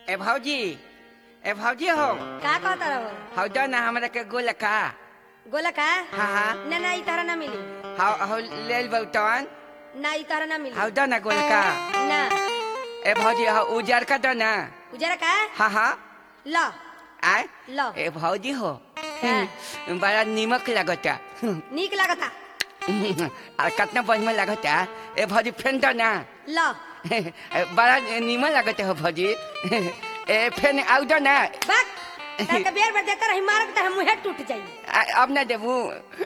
ए भौजी ए भौजी हो का कहता रहो हौ दो ना हमरा के गोल का गोला का हाँ, हाँ। ना ना ई तरह ना मिली हौ हौ लेल बौतन ना ई तरह ना मिली हौ दो ना गोल का ना ए भौजी हौ उजर का दो ना उजरा का हाँ हाँ ल आय लो ए भौजी हो का? बड़ा नीमक लगता नीक लागता और कितना बढ़िया लगता ए भौजी फेन दो ना ल बड़ा नीमन लगता हो भौजी ए फेन आउ दो ना बक ताके बेर बेर देकर रही मारक त मुंह टूट जाई आ- अब ना देबू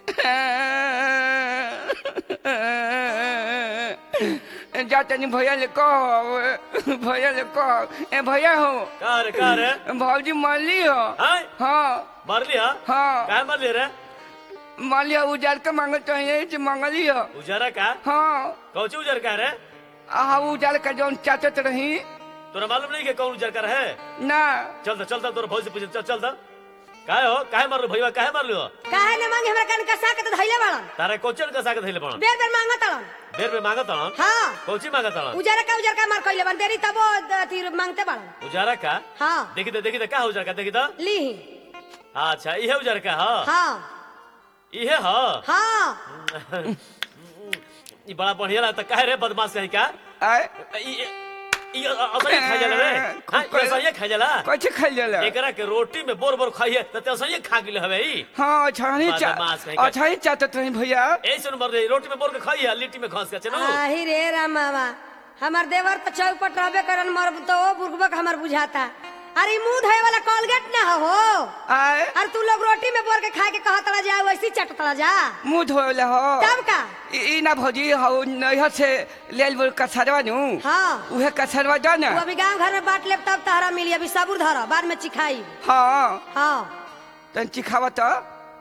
जा तनी भैया ले कहो भैया ले कहो ए भैया हो का रे का रे भौजी मरली हो हाय हाँ मारली हा हाँ काय मारली रे मरली हो उजार के मांगल तो यही मंगली हो उजारा का हाँ कौची उजार का रे आ उजार का जौन चाचत रही तोरा मालूम नहीं कि कौन उजार का है ना चल दा चल दा तोरा भौज से पूछ चल चल दा काहे हो काहे मारलो भैया काहे मारलो काहे न मांगे हमरा कन कसा के त धइले बाड़न तारे कोचन का साके धइले पण बेर बेर मांगत तड़न देर में मांगत हन हां कौची मांगत हन उजरा का उजरा का मार कइले बन देरी तब अथी मांगते बाड़न उजारा का हां देखी तो देखी तो का उजार का देखी तो ली अच्छा इहे उजार का ह हां इहे ह हां ई बड़ा बढ़िया लगता काहे रे बदमाश कहीं का आय ई ई असली खा जाला रे हां ई असली खा जाला कैसे खाई जाला एकरा के रोटी में बोर बोर खाइए त ते असली खा गेले हवे ई हाँ अच्छा ही चा बदमाश कहीं का। अच्छा ही चाचत रही भैया ऐसे न मर रही रोटी में बोर के खाइए लिट्टी में घास के चलो आही रे राम बाबा हमार देवर तो चौपट रहबे करन मर तो ओ बुर्गबक हमार बुझाता अरे ई मुंह धोए वाला कोलगेट ना हो आय अरे तू लोग रोटी में बोर के खा के कहत रह जा वैसी चटत जा मुंह धोले हो तब का ई ई ना भौजी हौ नैहर से लेल बोल कसरवा नु हाँ उहे कसरवा दो ना तू अभी गांव घर में बांट लेब तब तहरा मिली अभी सबूर धर बाद में चिखाई हाँ हाँ तन चिखावा तो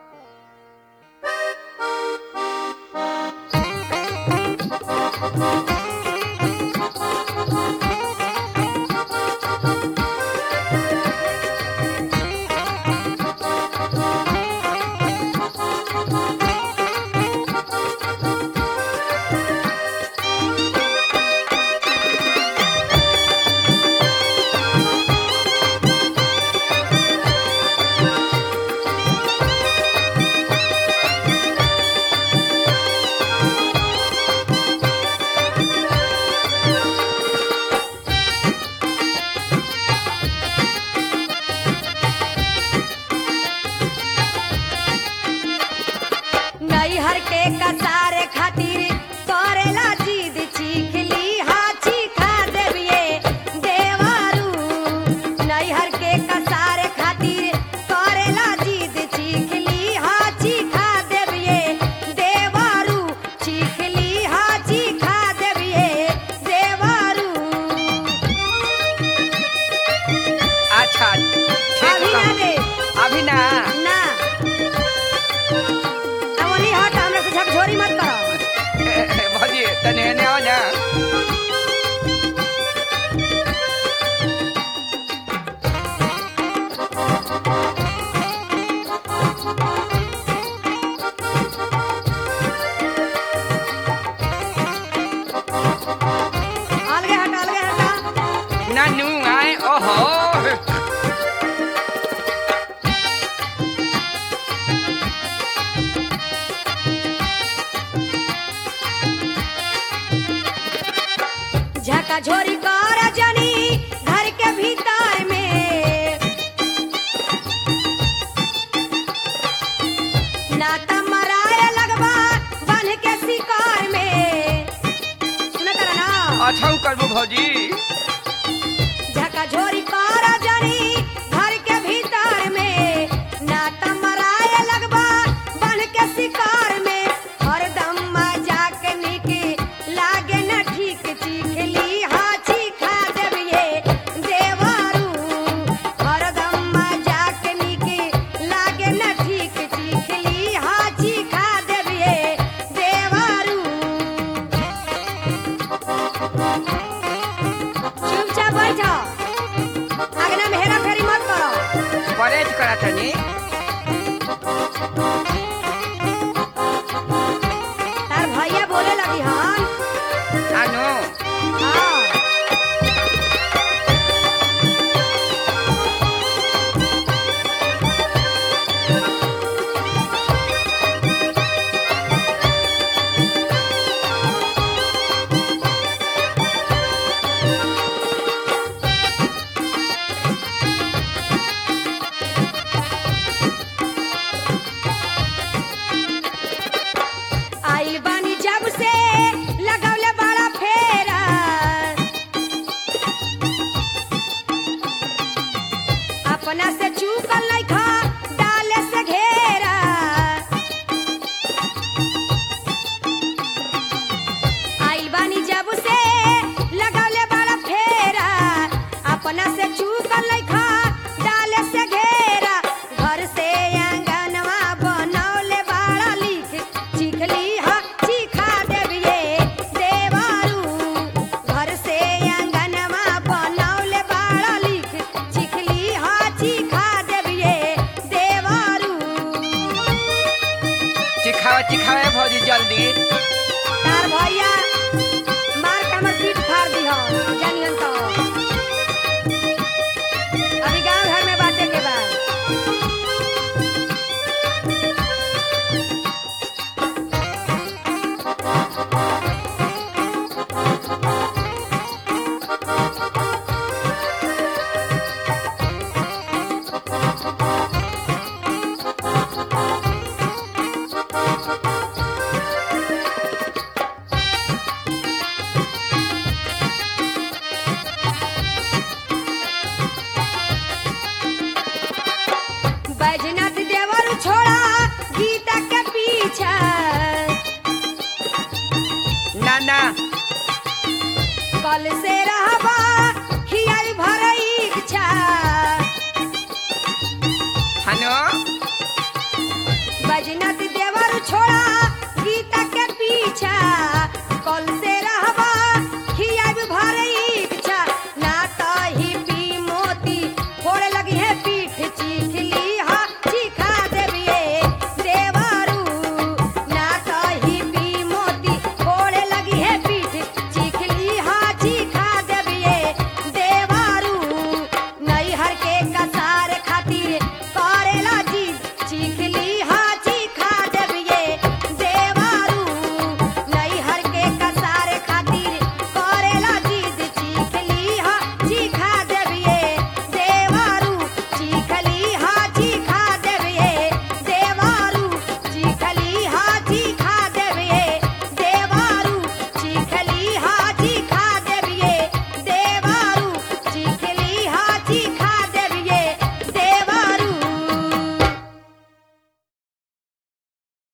नैहर के कसारे खातिर करेला जिद चीखली हा चीखा देविए देवारू नैहर के कसारे खातिर करेला जिद चीखली हा चीखा देविए देवारू चीखली हा चीखा देविए देवारू अच्छा ठीक अभी ना बा। दे अभी ना ना अब ओनी हट हमरा से झकझोरी मत करो ए, ए, भौजी तने हेने आओ ना अलगे हट अलगे हट ना नू आए ओहो झका झोरी कर जनी घर के भीतर में नाता मराए लगबा बन के शिकार में सुनत रहा ना अच्छा करबो भौजी झका झोरी कर जनी घर के भीतर में नाता मराए लगबा बन के शिकार में हरदम मजाक निक लागे न ठीक चीखली हाँ चीखा देविए देवारू हरदम मजाक निक लागे न ठीक चीखली हाँ चीखा देविए देवारू चुपचाप बैठो अगना में हेरा फेरी मत करो परहेज करा तनी तार भैया बोले लगी हन आनो हाँ जानियन तो अभी गांव घर में बाटे के बाद बैजनाथ देवर छोड़ा गीता के पीछा ना ना कल से रहबा हियल भर इच्छा हनो बैजनाथ देवर छोड़ा